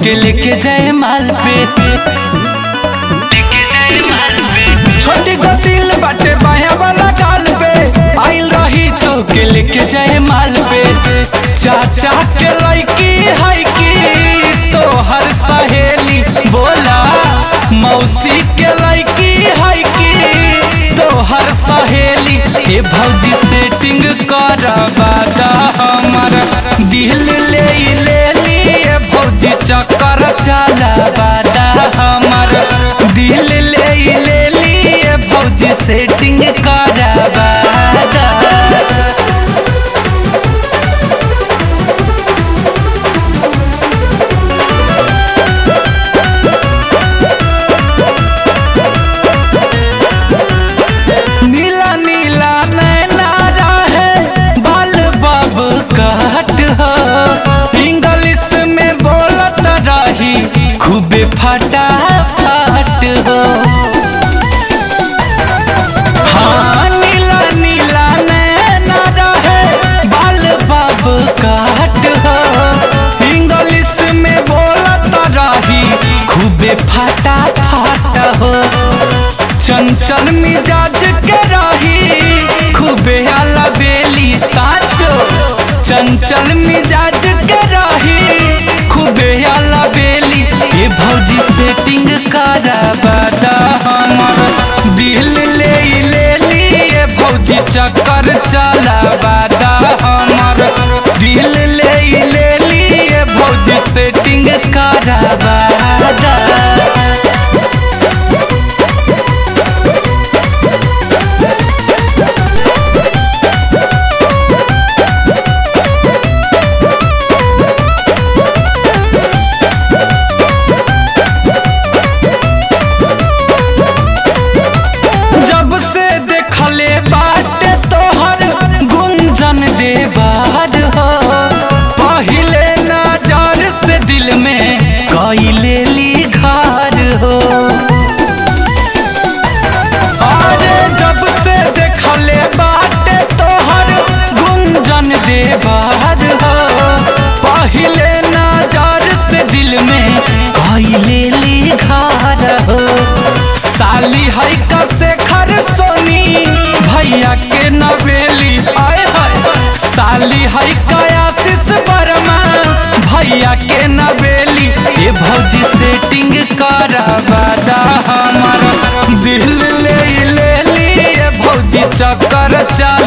के लेके जाए माल पे छोटी गतिल बाटे बाया वाला गाल पे आइल रही तो के लेके जाए माल पे चाचा के लड़की है की तो हर सहेली बोला मौसी के लड़की है की तो हर सहेली ए भौजी सेटिंग करवा दा हमर दिल ले ले लिए भौजी चक्कर चलावा दा हमर दिल ले ले लिए भौजी सेटिंग करवा दा नीला नीला नैना रहे बाल बाब काट हो इंग्लिश में बोलत रही खूबे फटा फट हो हाँ नीला नीला नैना रहे बाल बाब काट हो इंग्लिश में बोलत रही खूबे फटा फट हो चंचल मिजाज के रही खूबे आला बेली साचो चंचल मिजाज के रही खूबे आला बेली ए भौजी सेटिंग करवा दा हमर दिल ले ले लिए भौजी चक्कर चलावा दा हमर दिल ले ले लिए भौजी सेटिंग करवा दा जब से देखले बाटे तोहर गुंजन दे बाहर हो पहिले नजर से दिल में कैले ली घर हो अरे जब से देखले बाटे तोहर गुंजन दे बाहर हो पहिले नजर से दिल में कैले ली घर हो साली है कसे खर सोनी भैया के नवेली आए हाय साली है कयासिस वर्मा भैया के नवेली ए भौजी सेटिंग करवा दा हमर दिल ले ले लिए भौजी चक्कर चा